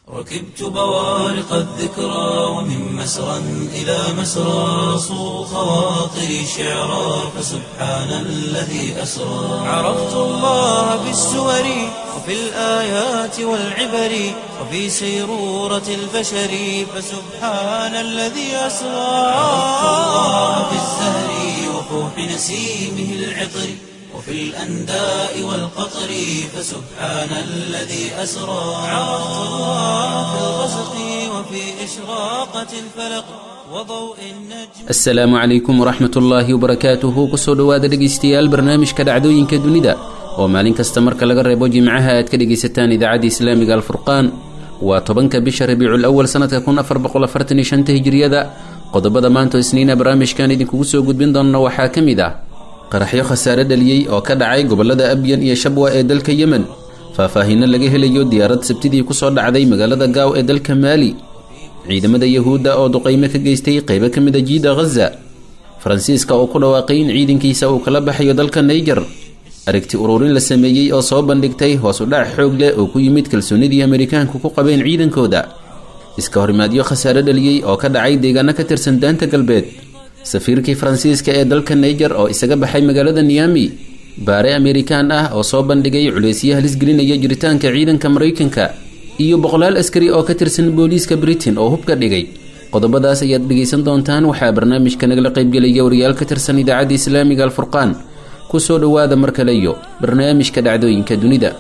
ركبت بوارق الذكرى ومن مسرى إلى مسرى صو خواطري شعرا فسبحان الذي أسرى عرفت الله بالسور وفي الآيات والعبر وفي سيرورة البشر فسبحان الذي أسرى عرفت الله بالزهر وفوح نسيمه العطر وفي الأنداء والقطر فسبحان الذي أسرى عرفت الله في الغسق وفي إشراقة الفلق وضوء النجم asalaamu calaykum waraxmat ullaahi wabarakaatuhu kusoo dhowaada dhegaystayaal barnaamijka dhacdooyinka dunida oo maalin kasta marka laga reebo jimcaha aad ka dhegaysataan idaacadda islaamiga alfurqaan waa tobanka bisha rabiicul awal sanadka kun afar boqol afartan iyo shanta hijiriyada qodobada maanta isniina barnaamijkan idinkugu soo gudbin doona waxaa ka mid ah qaraxyo khasaare dhaliyey oo ka dhacay gobolada abyan iyo shabwa ee dalka yemen faahfaahinno laga helayo diyaarad sabtidii kusoo dhacday magaalada gaaw ee dalka maali ciidamada yahuudda oo duqaymo ka geystay qaybo ka mid a jiida ghaza faransiiska oo ku dhawaaqay in ciidankiisa uu kala baxayo dalka naiger aragti ururin la sameeyey oo soo bandhigtay hoos u dhac xoog leh oo ku yimid kalsoonidii amerikaanku ku qabeen ciidankooda iska horimaadyo khasaare dhaliyey oo ka dhacay deegaano ka tirsan daanta galbeed safiirkii faransiiska ee dalka naiger oo isaga baxay magaalada niyami baare amerikaan ah oo soo bandhigay culeysyo halis gelinaya jiritaanka ciidanka maraykanka iyo boqolaal askari oo ka tirsan booliiska britain oo hubka dhigay qodobadaas ayaad dhegaysan doontaan waxaa barnaamijka nagala qaybgelaya wariyaal ka tirsan idaacadda islaamiga alfurqaan kusoo dhowaada mar kale iyo barnaamijka dhacdooyinka dunida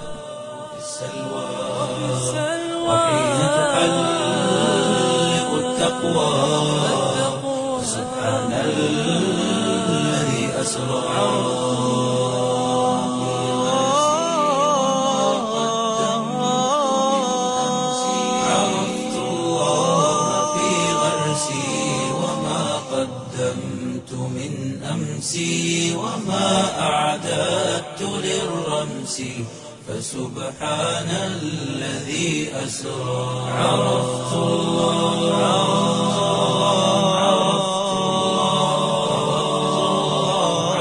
وحين تحلق التقوى سبحان الذي أسرى عرفت الله في غرسي وما قدمت من أمسي وما أعددت للرمس فسبحان الذي أسرى عرفت الله عرفت الله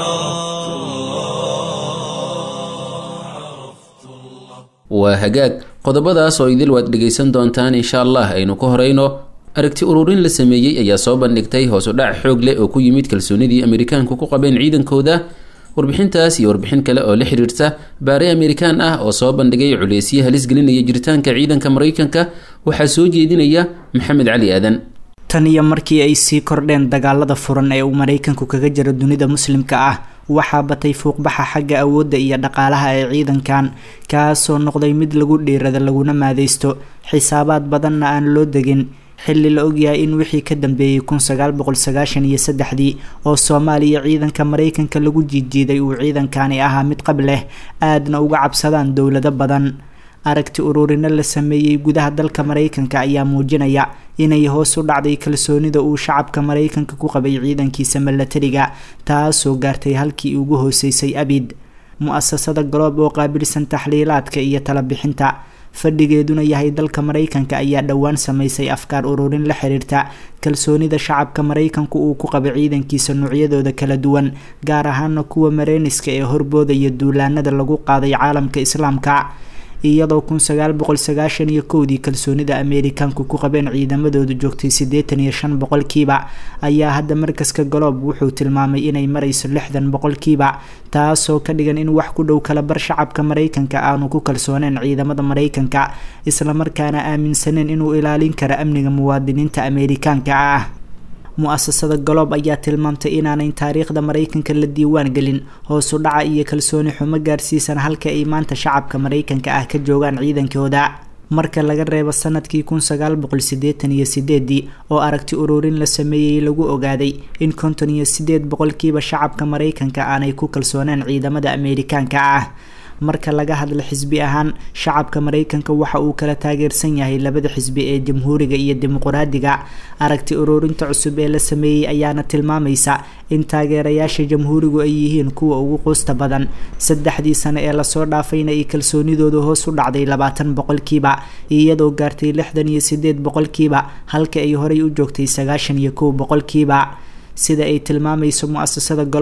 عرفت الله عرفت الله waa hagaag qodobadaas oo idil waad dhegaysan doontaan insha allah aynu ka horeyno aragti ururin la sameeyey ayaa soo bandhigtay hoos u dhac xoog leh oo ku yimid kalsoonidii amerikaanku ku qabeen ciidankooda warbixintaas iyo warbixin kale oo la xiriirta baare amerikaan ah oo soo bandhigay culeysyo halis gelinaya jiritaanka ciidanka maraykanka waxaa soo jeedinaya maxamed cali aadan tan iyo markii ay sii kordheen dagaalada furan ee uu maraykanku kaga jiro dunida muslimka ah waxaa batay fuuqbaxa xagga awoodda iyo dhaqaalaha ee ciidankan kaasoo noqday mid lagu dhiirada laguna maadeysto xisaabaad badanna aan loo degin xilli la ogyahay in wixii ka dambeeyey kun sagaal boqol sagaashan iyo saddexdii oo soomaaliya ciidanka maraykanka lagu jiidjiiday uu ciidankani ahaa mid qab leh aadna uga cabsadaan dowlado badan aragti ururino la sameeyey gudaha dalka maraykanka ayaa muujinaya inay hoos u dhacday kalsoonida uu shacabka maraykanka ku qabay ciidankiisa milatariga taasoo gaartay halkii ugu hooseysay abid mu-asasada galoob oo qaabilsan taxliilaadka iyo talabixinta fadhigeeduna yahay dalka maraykanka ayaa dhowaan sameysay afkaar ururin la xiriirta kalsoonida shacabka maraykanku uu ku qaba ciidankiisa noocyadooda kala duwan gaar ahaana kuwa mareyniska ee horboodaya duulaanada lagu qaaday caalamka islaamka iyadoo kun sagaal boqol sagaashan iyo kowdii kalsoonida ameerikaanku ku qabeen ciidamadoodu joogtay siddeetan iyo shan boqolkiiba ayaa hadda markaska galoob wuxuu tilmaamay inay marayso lixdan boqolkiiba taasoo ka dhigan in wax ku dhow kala bar shacabka maraykanka aanu ku kalsooneen ciidamada maraykanka islamarkaana aaminsaneen inuu ilaalin karo amniga muwaadiniinta ameerikaanka ah mu-asasada galoob ayaa tilmaamtay inaanayn taariikhda maraykanka la diiwaan gelin hoos u dhaca iyo kalsooni xumo gaarsiisan halka ay maanta shacabka maraykanka ah ka joogaan ciidankooda marka laga reebo sanadkii kun sagaal boqol sideetan iyo sideedii oo aragti ururin la sameeyey lagu ogaaday in konton iyo sideed boqolkiiba shacabka maraykanka aanay ku kalsooneen ciidamada ameerikaanka ah marka laga hadla xisbi ahaan shacabka maraykanka waxa uu kala taageersan yahay labada xisbi ee jamhuuriga iyo dimuqraadiga aragti ururinta cusub ee la sameeyey ayaana tilmaamaysa in taageerayaasha jamhuurigu ay yihiin kuwa ugu quusta badan saddexdii sano ee lasoo dhaafayna ay kalsoonidooda hoos u dhacday labaatan boqolkiiba iyadoo gaartay lixdan iyo sideed boqolkiiba halka ay horey u joogtay sagaashan iyo kow boqolkiiba sida ay tilmaamayso mu-asasada galoob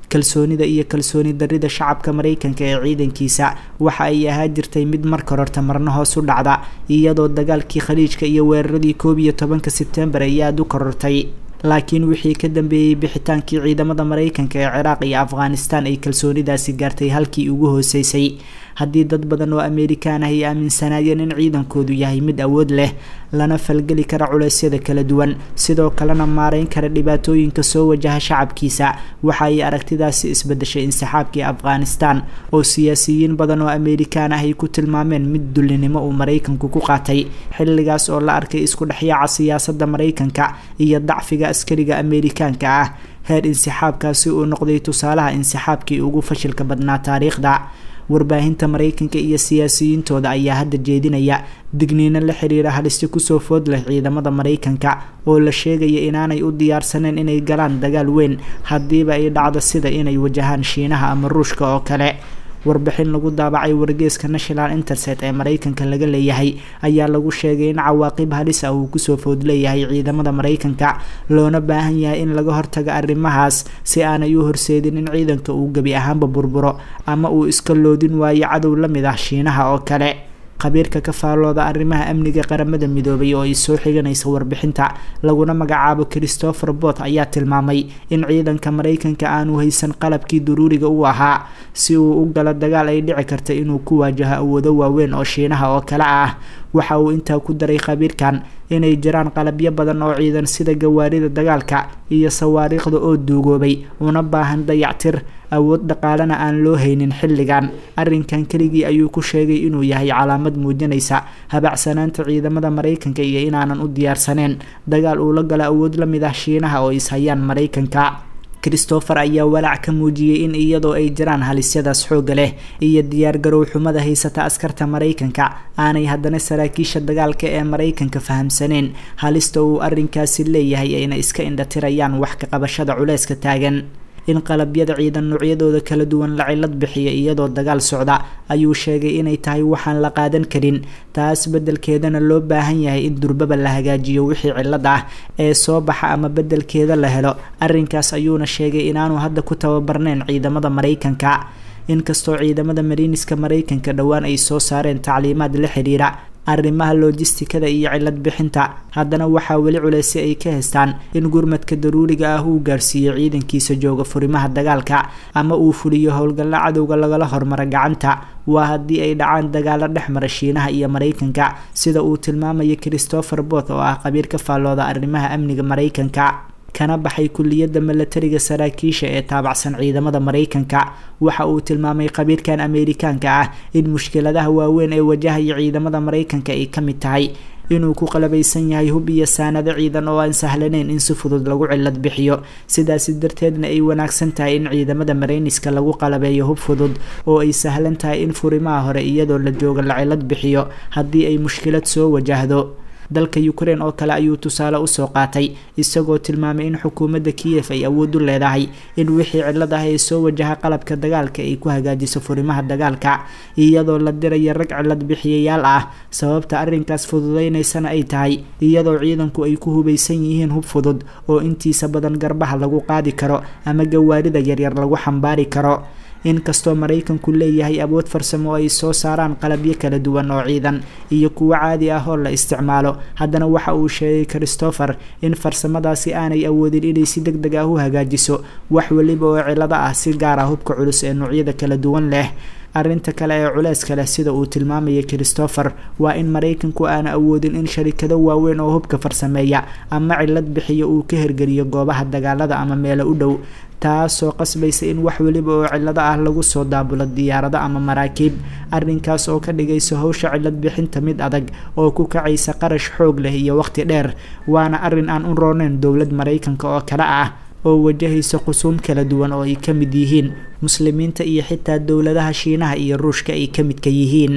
kalsoonida iyo kalsooni darida shacabka maraykanka ee ciidankiisa waxa ay ahaa jirtay mid marka horta marna hoos u dhacda iyadoo dagaalkii khaliijka iyo weeraradii koob iyo tobanka sebtembar ay aada u korortay laakiin wixii ka dambeeyey bixitaankii ciidamada maraykanka ee ciraaq iyo afghanistan ay kalsoonidaasi gaartay halkii ugu hooseysay haddii dad badan oo amerikaan ah ay aaminsanaayeen in ciidankoodu yahay mid awood leh lana falgeli kara culeysyada kala duwan sidoo kalena maareyn kara dhibaatooyinka soo wajaha shacabkiisa waxa ay aragtidaasi isbedeshay insixaabkii afghanistan oo siyaasiyiin badan oo amerikaan ah ay ku tilmaameen mid dullinimo uu maraykanku ku qaatay xilligaas oo la arkay isku dhexyaaca siyaasadda maraykanka iyo dacfiga askariga amerikaanka ah heer insixaabkaasi uu noqday tusaalaha insixaabkii ugu fashilka badnaa taariikhda warbaahinta maraykanka iyo siyaasiyiintooda ayaa hadda jeedinaya digniino la xiriira halisi kusoo food leh ciidamada maraykanka oo la sheegaya inaanay u diyaarsaneen inay galaan dagaal weyn haddiiba ay dhacdo sida inay wajahaan shiinaha ama ruushka oo kale warbixin lagu daabacay wargeeska national interset ee maraykanka laga leeyahay ayaa lagu sheegay in cawaaqib halis ah uu kusoo food leeyahay ciidamada maraykanka loona baahan yahay in laga hortago arrimahaas si aanay u horseedin in ciidanka uu gebi ahaanba burburo ama uu iska loodin waayo cadow la mid ah shiinaha oo kale khabiirka ka faallooda arrimaha amniga qaramada midoobay oo ay soo xiganaysa warbixinta laguna magacaabo christopher bot ayaa tilmaamay in ciidanka maraykanka aanu haysan qalabkii daruuriga u ahaa si uu u galo dagaal ay dhici karta inuu ku waajaho awoodo waaweyn oo shiinaha oo kale ah waxa uu intaa ku daray khabiirkan inay jiraan qalabyo badan oo ciidan sida gawaarida dagaalka iyo sawaariikhda oo duugoobay una baahan dayactir awood dhaqaalena aan loo haynin xilligan arrinkan keligii ayuu ku sheegay inuu yahay calaamad muujinaysa habacsanaanta ciidamada maraykanka iyo inaanan u diyaarsaneen dagaal uu la galo awood la mid ah shiinaha oo ishayaan maraykanka christopher ayaa walaac ka muujiyey in iyadoo ay jiraan halisyadaas xoogga leh iyo diyaargarow xumada haysata askarta maraykanka aanay haddana saraakiisha dagaalka ee maraykanka fahamsaneen halista uu arrinkaasi leeyahay ayna iska indhatirayaan wax ka qabashada culeyska taagan in qalabyada ciidan noocyadooda kala duwan la cilad bixiya iyadoo dagaal socda ayuu sheegay inay tahay waxaan la qaadan karin taas beddelkeedana loo baahan yahay in durbaba la hagaajiyo wixii cilad ah ee soo baxa ama beddelkeeda la helo arrinkaas ayuuna sheegay inaanu hadda ku tababarneyn ciidamada maraykanka inkastoo ciidamada mariiniska maraykanka dhowaan ay soo saareen tacliimaad la xiriira arrimaha loojistikada iyo cilad bixinta haddana waxaa weli culeysi ay ka haystaan in gurmadka daruuriga ah uu gaarsiiyo ciidankiisa jooga furimaha dagaalka ama uu fuliyo howlgalla cadowga lagala hormaro gacanta waa haddii ay dhacaan dagaalo dhex mara shiinaha iyo maraykanka sida uu tilmaamayo christopher bot oo ah qabiir ka faallooda arrimaha amniga maraykanka kana baxay kuliyadda milatariga saraakiisha ee taabacsan ciidamada maraykanka waxa uu tilmaamay khabiirkan ameerikaanka ah in mushkiladaha waaweyn ee wajahaya ciidamada maraykanka ay ka mid tahay inuu ku qalabaysan yahay hub iyo saanado ciidan oo aan sahlaneyn in si fudud lagu cilad bixiyo sidaasi darteedna ay wanaagsan tahay in ciidamada marayniska lagu qalabeeyo hub fudud oo ay sahlan tahay in furimaha hore iyadoo la jooga la cilad bixiyo haddii ay mushkilad soo wajahdo dalka ukraine oo kale ayuu tusaale usoo qaatay isagoo tilmaamay in xukuumadda kiyef ay awood u leedahay in wixii cilad ah ee soo wajaha qalabka dagaalka ay ku hagaajiso furimaha dagaalka iyadoo la dirayo rag cilad bixiyayaal ah sababta arrinkaas fududeynaysana ay tahay iyadoo ciidanku ay ku hubaysan yihiin hub fudud oo intiisa badan garbaha lagu qaadi karo ama gawaarida yaryar lagu xambaari karo inkastoo maraykanku leeyahay awood farsamo oo ay soo saaraan qalabyo kala duwan oo ciidan iyo kuwo caadi ah oo la isticmaalo haddana waxa uu sheegay christopher in farsamadaasi aanay awoodin inay si deg deg ah u hagaajiso wax weliba oo cilado ah si gaar ah hubka culus ee noocyada kala duwan leh arrinta kale ee culeyska leh sida uu tilmaamaya christopher waa in maraykanku aana awoodin in sharikado waaweyn oo hubka farsameeya ama cilad bixiyo uu ka hergeliyo goobaha dagaalada ama meelo u dhow taasoo qasbaysa in wax weliba oo cilado ah lagu soo daabulo diyaarado ama maraakiib arrinkaas oo ka dhigaysa howsha cilad bixinta mid adag oo ku kacaysa qarash xoog leh iyo waqti dheer waana arrin aan u rooneyn dowlad maraykanka oo kale ah oo wajahaysa qusuum kala duwan oo ay ka mid yihiin muslimiinta iyo xitaa dowladaha shiinaha iyo ruushka ay ka midka yihiin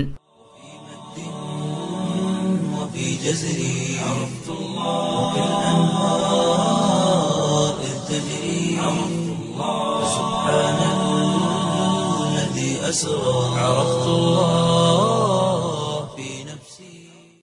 وفي جزري عرفت الله وكالأنهار إذ تجري عرفت الله سبحان الذي أسرى عرفت الله في نفسي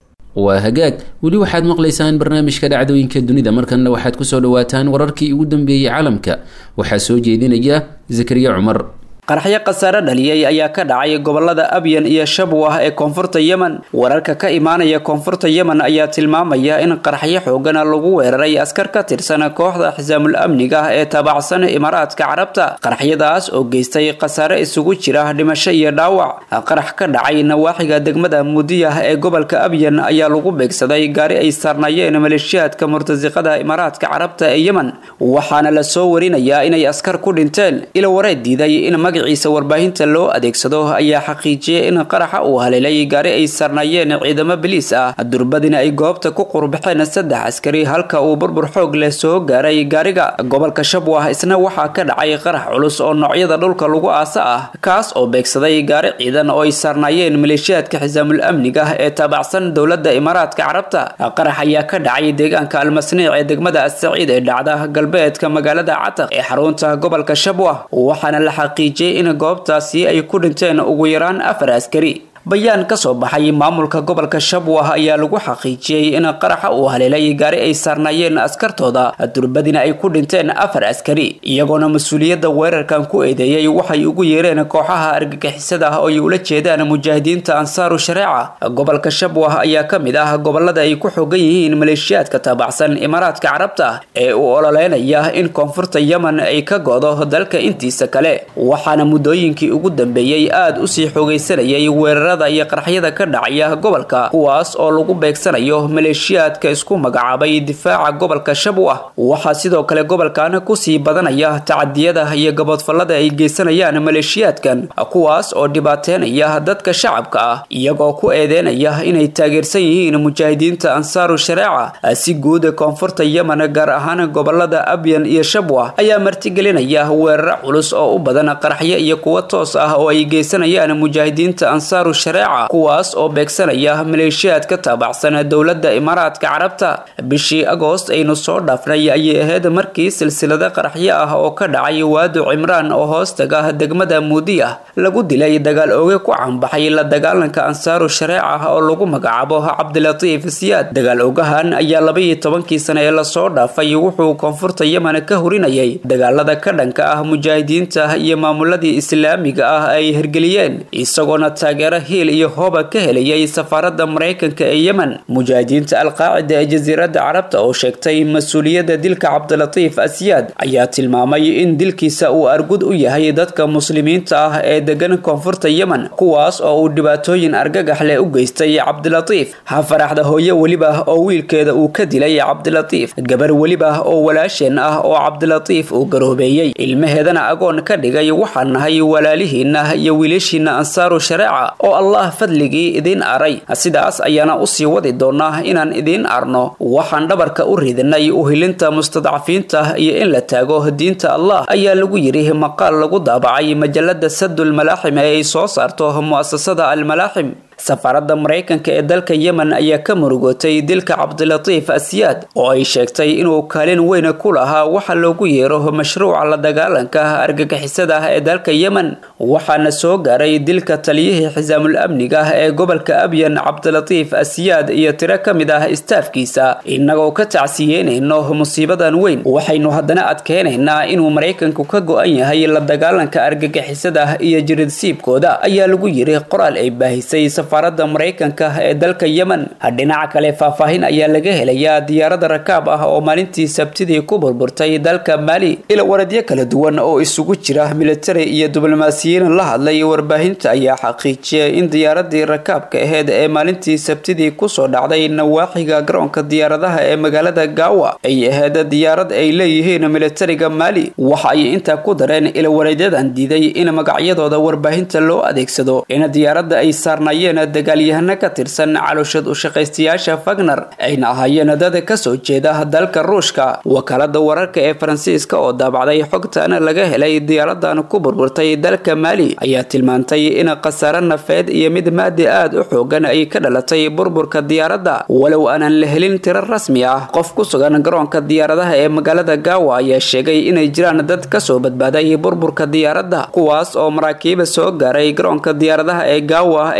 waa hagaag weli waxaad maqlaysaan barnaamijka dhacdooyinka dunida markanna waxaad kusoo dhawaataan wararkii ugu dambeeyey caalamka waxaa soo jeedinaya zakariya cumar qaraxyo khasaare dhaliyay ayaa ka dhacay gobolada abyan iyo shabwah ee koonfurta yemen wararka ka imaanaya koonfurta yemen ayaa tilmaamaya in qaraxyo xoogana lagu weeraray askar ka tirsan kooxda xisaamul amniga ee taabacsan imaaraadka carabta qaraxyadaas oo geystay khasaare isugu jira dhimasho iyo dhaawac qarax ka dhacay nawaaxiga degmada muudiyah ee gobolka abyan ayaa lagu beegsaday gaari ay saarnaayeen maleeshiyaadka murtasiqada imaaraadka carabta ee yemen waxaana lasoo warinayaa inay askar ku dhinteen ila wareed diiday in magaciisa warbaahinta loo adeegsado ayaa xaqiijiyay in qaraxa uu haleelay gaari ay sarnaayeen ciidamo biliis ah durbadina ay goobta ku qurbaxeen saddex askari halka uu burbur xoog leh soo gaaray gaariga gobolka shabwah isna waxaa ka dhacay qarax culus oo noocyada dhulka lagu aasa ah kaas oo beegsaday gaari ciidan oo ay saarnaayeen maleeshiyaadka xisaamul amniga ee taabacsan dowladda imaaraadka carabta qarax ayaa ka dhacay deegaanka almasniic ee degmada assaciid ee dhacda galbeedka magaalada cataq ee xarunta gobolka shabwah waxaana la xaqiijiyay in goobtaasi ay ku dhinteen ugu yaraan afar askari bayaan ka soo baxay maamulka gobolka shabwah ayaa lagu xaqiijiyey in qaraxa uu haleelay gaari ay saarnaayeen askartooda durbadina ay ku dhinteen afar askari iyagoona mas-uuliyadda weerarkan ku eedeeyey waxay ugu yeereen kooxaha argagixisada oo ay ula jeedaan mujaahidiinta ansaaru shareeca gobolka shabwah ayaa ka mid ah gobolada ay ku xogan yihiin maleeshiyaadka taabacsan imaaraadka carabta ee uu ololeynaya in koonfurta yemen ay ka go'do dalka intiisa kale waxaana muddooyinkii ugu dambeeyey aada usii xoogaysanayay weerarada iyo qaraxyada ka dhacaya gobolka kuwaas oo lagu beegsanayo maleeshiyaadka isku magacaabay difaaca gobolka shabwah waxaa sidoo kale gobolkan kusii badanaya tacadiyada iyo gaboodfallada ay geysanayaan maleeshiyaadkan kuwaas oo dhibaateynaya dadka shacabka ah iyagoo ku eedeynaya inay taageersan yihiin mujaahidiinta ansaaru shareeca si guud koonfurta yemen gaar ahaan gobolada abyan iyo shabwah ayaa martigelinaya weeraro culus oo u badan qaraxyo iyo kuwo toos ah oo ay geysanayaan mujaahidiinta ansaaru shareeca kuwaas oo beegsanaya maleeshiyaad ka taabacsan dowladda imaaraadka carabta bishii agoost aynu soo dhaafnay ayay ahayd markii silsilado qaraxyo ah oo ka dhacay waadu cimraan oo hoostaga degmada muudiyah lagu dilay dagaal ooge ku canbaxay la dagaalanka ansaaru shareeca oo lagu magacaabo cabdilatiif siyaad dagaal ogahan ayaa labaiyo tobankii sane ee lasoo dhaafay wuxuu koonfurta yemen ka hurinayay dagaalada ka dhanka ah mujaahidiinta iyo maamuladii islaamiga ah ay hirgeliyeen isagoona taageero hiil iyo hooba ka helayay safaarada maraykanka ee yemen mujaahidiinta alqaacida ee jasiiradda carabta oo sheegtay mas-uuliyadda dilka cabdilatiif asyaad ayaa tilmaamay in dilkiisa uu argud u yahay dadka muslimiinta ah ee degan koonfurta yemen kuwaas oo uu dhibaatooyin argagax leh u geystay cabdilatiif ha faraxda hooye weliba oo wiilkeeda uu ka dilay cabdilatiif gabar weliba oo walaasheen ah oo cabdilatiif uu garoobeeyey ilmaheedana agoon ka dhigay waxaan nahay walaalihiina iyo wiilashiina ansaaru shareeca oo allah fadligii idiin aray sidaas ayaana usii wadi doonaa inaan idiin arno waxaan dhabarka u ridinay uhilinta mustadcafiinta iyo in la taago diinta allah ayaa lagu yidhi maqaal lagu daabacay majalada sadul malaaxim ee ay soo saarto mu'asasada almalaaxim safaaradda maraykanka ee dalka yemen ayaa ka murugootay dilka cabdilatiif asyaad oo ay sheegtay inuu kaalin weyn ku lahaa waxa loogu yeero mashruuca la dagaalanka argagixisada ee dalka yemen waxaana soo gaaray dilka taliyihii xisaamul amniga ee gobolka abyan cabdilatiif asyaad iyo tiro ka mid ah istaafkiisa innagoo ka tacsiyeynayno musiibadan weyn waxaynu haddana adkeynaynaa inuu maraykanku ka go-an yahay la dagaalanka argagixisada iyo jiridsiibkooda ayaa lagu yiri qoraal ay baahisay safaarada maraykanka ee dalka yemen dhinaca kale faahfaahin ayaa laga helayaa diyaarada rakaab ah oo maalintii sabtidii ku burburtay dalka maali ila waradyo kala duwan oo isugu jira militari iyo diblomaasiyiin la hadlay warbaahinta ayaa xaqiijiyay in diyaaradii rakaabka aheyd ee maalintii sabtidii kusoo dhacday nawaaxiga garoonka diyaaradaha ee magaalada gaawa ay ahayd diyaarad ay leeyihiin militariga maali waxa ay intaa ku dareen ila wareedyadan diiday in magacyadooda warbaahinta loo adeegsado in diyaaradda ay saarnayeen dagaalyahano ka tirsan calooshad ushaqaystayaasha fagner ayna ahaayeen dad kasoo jeeda dalka ruushka wakaalada wararka ee faransiiska oo daabacday xogtan laga helay diyaaradan ku burburtay dalka maali ayaa tilmaantay in khasaare nafeed iyo mid maadi aad u xoogan ay ka dhalatay burburka diyaaradda walow aanan la helin tiro rasmi ah qof ku sugan garoonka diyaaradaha ee magaalada gaawa ayaa sheegay inay jiraan dad kasoo badbaaday burburka diyaaradda kuwaas oo maraakiiba soo gaaray garoonka diyaaradaha ee gaawa ay kasii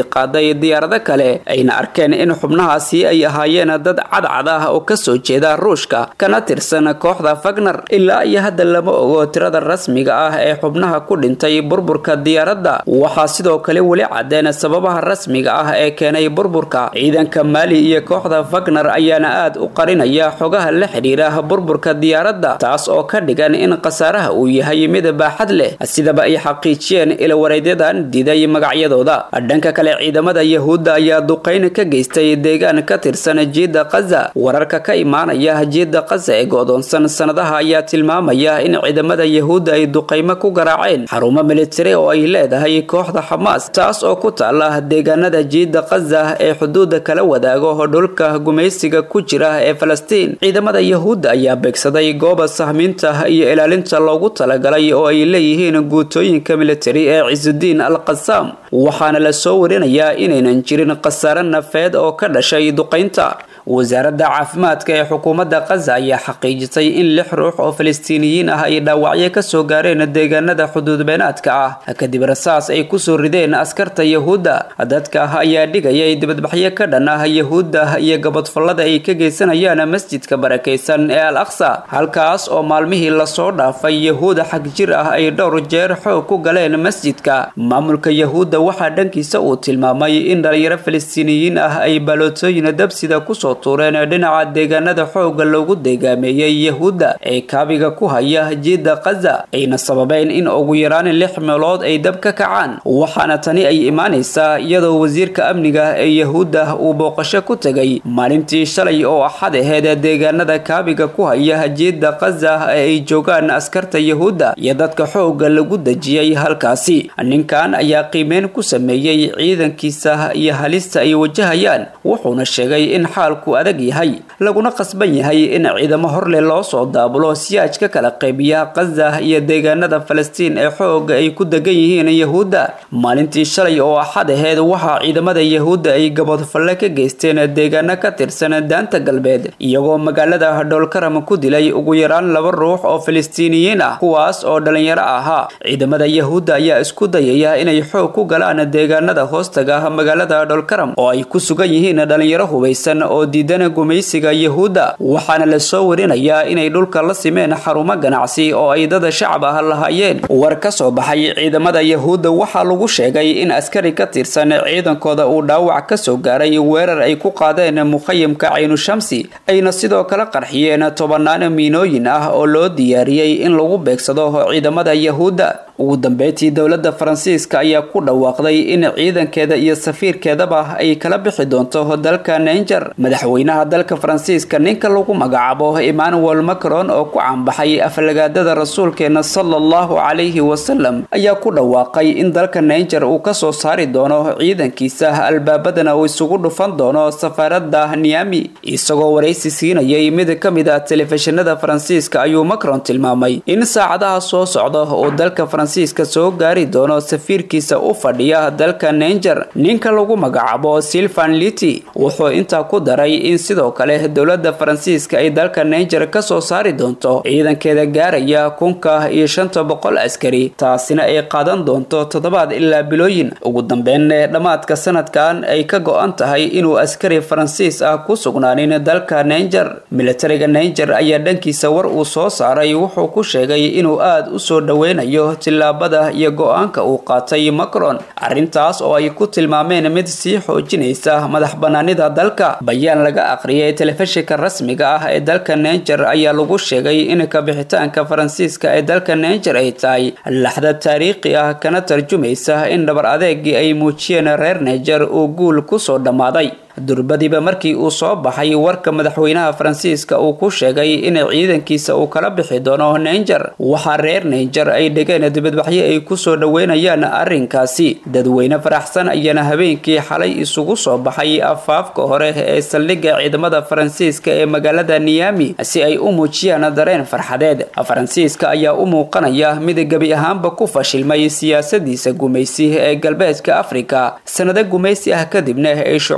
qaaday diyaarado kale ayna arkeen in xubnahaasi ay ahaayeen dad cadcad ah oo kasoo jeeda ruushka kana tirsan kooxda fagner ilaa iyo hadda lama ogo tirada rasmiga ah ee xubnaha ku dhintay burburka diyaaradda waxaa sidoo kale weli cadeen sababaha rasmiga ah ee keenay burburka ciidanka maali iyo kooxda fagner ayaana aad u qarinaya xogaha la xidhiira burburka diyaaradda taas oo ka dhigan in khasaaraha uu yahay mid baaxad leh sidaba ay xaqiijiyeen ilawareedyadan diiday magacyadooda dhanka kale ciidamada yahuudda ayaa duqayn ka geystay deegaan ka tirsan jiidda kaza wararka ka imaanaya jiidda kaza ee go-doonsan sanadaha ayaa tilmaamaya in ciidamada yahuudda ay duqaymo ku garaaceen xarumo militari oo ay leedahay kooxda xamaas taas oo ku taala deegaanada jiidda kaza ee xuduudda kala wadaago dhulka gumaysiga ku jira ee falastiin ciidamada yahuudda ayaa beegsaday gooba sahmiinta iyo ilaalinta loogu talagalay oo ay leeyihiin guutooyinka militari ee cisudiin al qasaam waxaana la soo warinayaa inaynan jirin khasaare nafeed oo ka dhashay duqaynta wasaaradda caafimaadka ee xukuumadda kaza ayaa xaqiijisay in lix ruux oo falastiiniyiin ah ay dhaawacyo kasoo gaareen deegaanada xuduudbeenaadka ah kadib rasaas ay kusoo rideen askarta yahuudda dadka ayaa dhigayay dibadbaxyo ka dhan ah yahuudda iyo gabadfallada ay ka geysanayaan masjidka barakaysan ee al aqsa halkaas oo maalmihii lasoo dhaafay yahuuda xag jir ah ay dhowr jeer xoog ku galeen masjidka maamulka yahuudda waxaa dhankiisa uu tilmaamay in dhalinyaro falastiiniyiin ah ay baalootooyin dabsida kusoo tuureen dhinaca deegaanada xooga loogu deegaameeyey yahuudda ee kaabiga ku haya jiidda kaza ayna sababeen in ugu yaraan lix meelood ay dab ka kacaan waxaana tani ay imaanaysaa iyadoo wasiirka amniga ee yahuudda uu booqasho ku tegay maalintii shalay oo axad aheed deegaanada kaabiga ku haya jiidda kaza ee ay joogaan askarta yahuudda iyo dadka xooga lagu dejiyey halkaasi ninkan ayaa qiimeyn ku sameeyey ciidankiisa iyo halista ay wajahayaan wuxuuna sheegay in xaalku adag yahay laguna qasban yahay in ciidamo horle loo soo daabulo siyaaj ka kala qaybiya kaza iyo deegaanada falastiin ee xooga ay ku degan yihiin yahuudda maalintii shalay oo axad aheed waxaa ciidamada yahuudda ay gabodfalle ka geysteen deegaano ka tirsan daanta galbeed iyagoo magaalada dhoolkaram ku dilay ugu yaraan laba ruux oo falastiiniyiin ah kuwaas oo dhalinyaro ahaa ciidamada yahuudda ayaa isku dayaya inay xoog ku galaan deegaanada hoostaga magaalada dhoolkaram oo ay ku sugan yihiin dhalinyaro hubaysan oo diidan gumaysiga yahuudda waxaana la soo warinayaa inay dhulka la simeen xarumo ganacsi oo ay dada shacab ah lahaayeen war ka soo baxay ciidamada yahuudda waxaa lagu sheegay in askari ka tirsan ciidankooda uu dhaawac ka soo gaaray weerar ay ku qaadeen mukhayimka caynu-shamsi ayna sidoo kale qarxiyeen tobanaan miinooyin ah oo loo diyaariyey in lagu beegsado ciidamada yahuudda ugu dambeyntii dowladda faransiiska ayaa ku dhawaaqday in ciidankeeda iyo safiirkeedaba ay kala bixi doonto dalka ninger madaxweynaha dalka faransiiska ninka lagu magacaabo emmanuel macron oo ku caanbaxay aflagaadada rasuulkeena sala allahu calayhi wasalam ayaa ku dhawaaqay in dalka ninger uu kasoo saari doono ciidankiisa albaabadana uu isugu dhufan doono safaarada niami isagoo waraysi siinayay mid ka mid a telefishinada faransiiska ayuu macron tilmaamay in saacadaha soo socda oo dalka faransiiska soo gaari doono safiirkiisa u fadhiya dalka ninger ninka lagu magacaabo silvan liti wuxuu intaa ku daray in sidoo kale dowladda faransiiska ay dalka ninger kasoo saari doonto ciidankeeda gaaraya kunka iyo shanta boqol askari taasina ay qaadan doonto toddobaad ilaa bilooyin ugu dambeyn dhammaadka sanadkan ay ka go-an tahay inuu askari faransiis ah ku sugnaanin dalka ninger militariga ninger ayaa dhankiisa war uu soo saaray wuxuu ku sheegay inuu aada u soo dhoweynayo tillaabada iyo go-aanka uu qaatay macron arrintaas oo ay ku tilmaameen mid sii xoojinaysa madax banaanida dalka bayaan laga aqriyay telefishinka rasmiga ah ee dalka ninger ayaa lagu sheegay in kabixitaanka faransiiska ee dalka ninger ay tahay laxda taariikhi ah kana tarjumaysa in dhabar adeegii ay muujiyeen reer ninger uu guul kusoo dhammaaday durbadiba markii uu soo baxay warka madaxweynaha faransiiska uu ku sheegay in ciidankiisa uu kala bixi doono ninger waxaa reer ninger ay dhegeen dibadbaxyo ay kusoo dhoweynayaan arrinkaasi dadweyne faraxsan ayaana habeenkii xalay isugu soo baxay afaafka hore ee saldhigga ciidamada faransiiska ee magaalada niyami si ay u muujiyaan dareen farxadeed faransiiska ayaa u muuqanaya mid gebi ahaanba ku fashilmay siyaasadiisa gumaysi ee galbeedka afrika sanado gumaysi ah kadibna ay shucuubta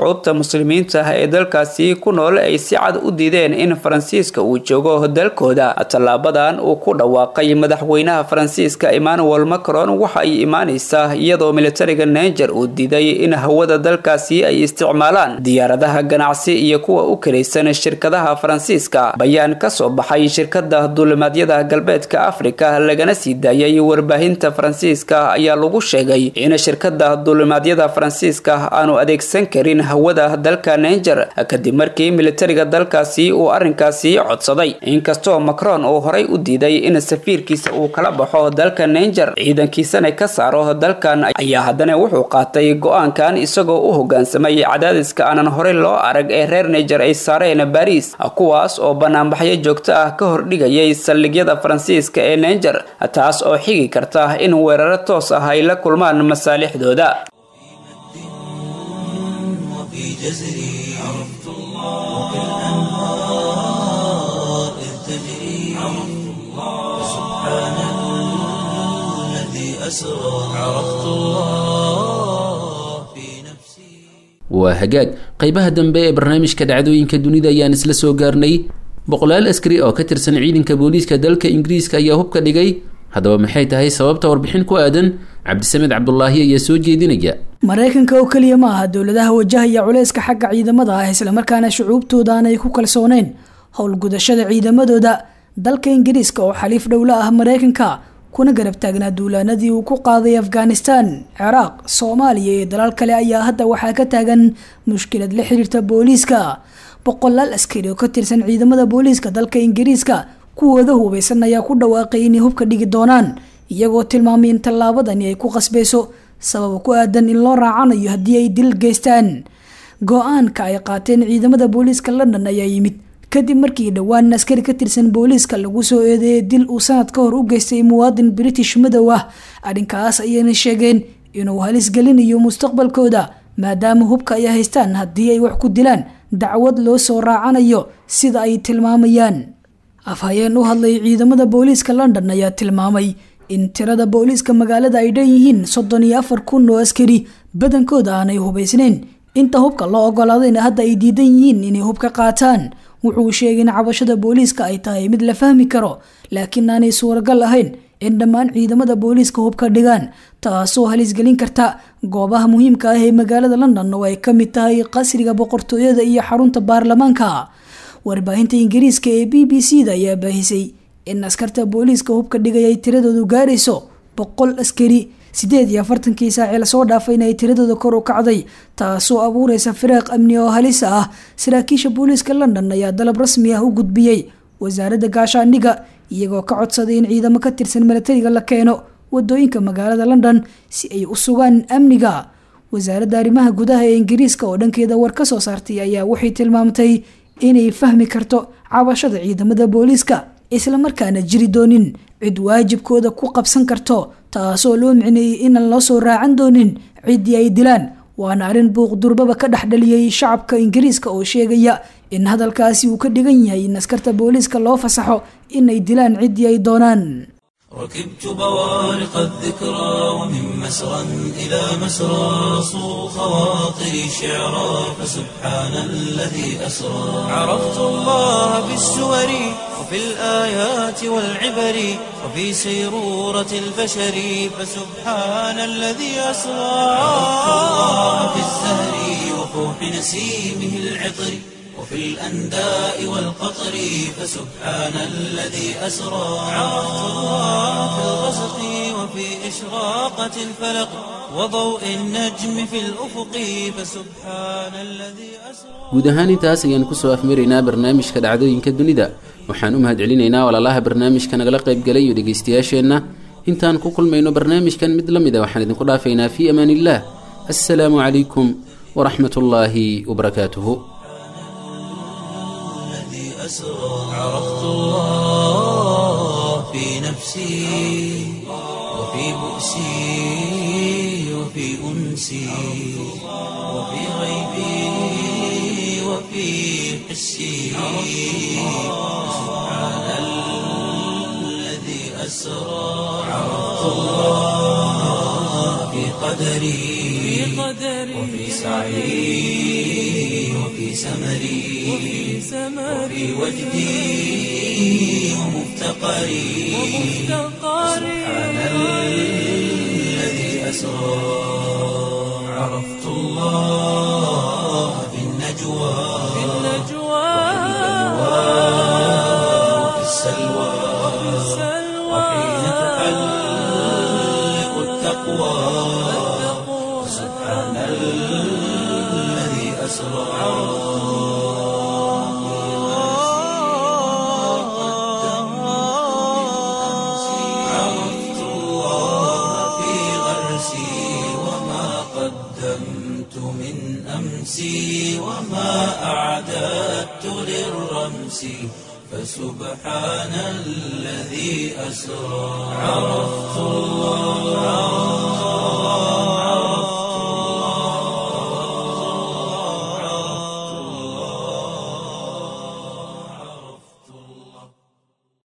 muslimiinta ee dalkaasi ku nool ay si cad u diideen in faransiiska uu joogo dalkooda tallaabadan uu ku dhawaaqay madaxweynaha faransiiska emmanuel macron waxa ay imaaneysaa iyadoo militariga ninger uu diiday in hawada dalkaasi ay isticmaalaan diyaaradaha ganacsi iyo kuwa u kalaysan shirkadaha faransiiska bayaan kasoo baxay shirkada duulimaadyada galbeedka afrika lagana sii daayay warbaahinta faransiiska ayaa lagu sheegay in shirkada duulimaadyada faransiiska aanu adeegsan karin hawada dalka ninger kadib markii militariga dalkaasi uu arrinkaasi codsaday inkastoo macron uu horay u diiday in safiirkiisa uu kala baxo dalka ninger ciidankiisana ka saaro dalkan ayaa haddana wuxuu qaatay go-aankan isagoo u hogaansamay cadaadiska aanan horey loo arag ee reer niger ay saareen baris kuwaas oo banaanbaxyo joogto ah ka hordhigayay saldhigyada faransiiska ee ninger taas oo xigi karta in weeraro toos ah ay la kulmaan masaalixdooda وفي جزري عرفت الله وبالأنهار إذ تجري عرفت الله سبحان الذي أسرى عرفت الله في نفسي waa hagaag qaybaha dambe ee barnaamijka dhacdooyinka dunida ayaan isla soo gaarnay boqolaal askari oo ka tirsan ciidanka booliiska dalka ingiriiska ayaa hubka dhigay haddaba maxay tahay sababta warbixin ku aadan cabdisamed cabdulaahi ayaa soo jeedinaya maraykanka oo keliya ma aha dowladaha wajahaya culayska xagga ciidamada ah islamarkaana shucuubtooda aanay ku kalsooneyn howlgudashada ciidamadooda dalka ingiriiska oo xaliif dhowla ah maraykanka kuna garab taagnaa duulaanadii uu ku qaaday afghanistan ciraaq soomaaliya iyo dalal kale ayaa hadda waxaa ka taagan mushkilad la xiriirta booliiska boqolaal askari oo ka tirsan ciidamada booliiska dalka ingiriiska kuwooda hubeysan ayaa ku dhawaaqay inay hubka dhigi doonaan iyagoo tilmaamay in tallaabadani ay ku qasbeyso sabab ku aadan in loo raacanayo haddii ay dil geystaan go-aanka ay qaateen ciidamada booliiska london ayaa yimid kadib markii dhowaan askari ka tirsan booliiska lagu soo eedeeyay dil uu sanad ka hor u geystay muwaadin british madow ah arrinkaas ayayna sheegeen inuu halis gelinayo mustaqbalkooda maadaama hubka ay haystaan haddii ay wax ku dilaan dacwad loo soo raacanayo sida ay tilmaamayaan afhayeen u hadlay ciidamada booliiska london ayaa tilmaamay in tirada booliiska magaalada ay dhan yihiin soddon iyo afar kun oo askari badankooda aanay hubaysnayn inta hubka loo ogolaadayna hadda ay diidan yihiin inay hubka qaataan wuxuu sheegay in cabashada booliiska ay tahay mid la fahmi karo laakiin aanay suuragal ahayn in dhammaan ciidamada booliiska hubka dhigaan taasoo halisgelin karta goobaha muhiimka ah ee magaalada london oo ay ka mid tahay qasriga boqortooyada iyo xarunta baarlamaanka warbaahinta ingiriiska ee b b c da ayaa baahisay in askarta booliiska hubka dhigay ay tiradoodu gaarayso boqol askari sideed iyo afartankii saaci lasoo dhaafayna ay tiradooda kor u kacday taasoo abuureysa firaaq amni oo halisa ah saraakiisha booliiska london ayaa dalab rasmi ah u gudbiyey wasaaradda gaashaandhiga iyagoo ka codsaday in ciidamo ka tirsan milatariga la keeno wadooyinka magaalada london si ay u sugaan amniga wasaaradda arrimaha gudaha ee ingiriiska oo dhankeeda war ka soo saartay ayaa waxay tilmaamtay inay fahmi karto cabashada ciidamada booliiska islamarkaana jiri doonin cid waajibkooda ku qabsan karto taasoo loo micneeyey inaan loo soo raacan doonin ciddii ay dilaan waana arrin buuq durbaba ka dhexdhaliyey shacabka ingiriiska oo sheegaya in hadalkaasi uu ka dhigan yahay in askarta booliiska loo fasaxo inay dilaan ciddii ay doonaan ركبت بوارق الذكرى ومن مسرى إلى مسرى صو خواطري شعرا فسبحان الذي أسرى عرفت الله بالسور وفي الآيات والعبر وفي سيرورة البشر فسبحان الذي أسرى عرفت الله في الزهر وفوح نسيمه العطر وفي الأنداء والقطر فسبحان الذي أسرى عرفت الله في الغسق وفي إشراقة الفلق وضوء النجم في الأفق فسبحان الذي أسرى guud ahaan intaas ayaan kusoo afmaraynaa barnaamijka dhacdooyinka dunida waxaan u mahad celinaynaa walaalaha barnaamijka nagala qaybgalay iyo dhegaystayaasheenna intaan ku kulmayno barnaamijkan mid la mida waxaan idinku dhaafaynaa fii amaan illah assalaamu calaykum waraxmat ullaahi wabarakaatuhu الذي أسرى عرفت الله في نفسي وفي بؤسي وفي أنسي وفي غيبي وفي حسي سبحان الذي أسرى عرفت الله في قدري وفي سعي سمري وفي وجدي ومفتقري سبحان الذي أسرى عرفت الله في النجوى وفي السلوى وحين تحلق التقوى سبحان الذي أسرى عرفت الله في غرسي وما قدمت من أمسي وما أعددت للرمس فسبحان الذي أسرى عرفت الله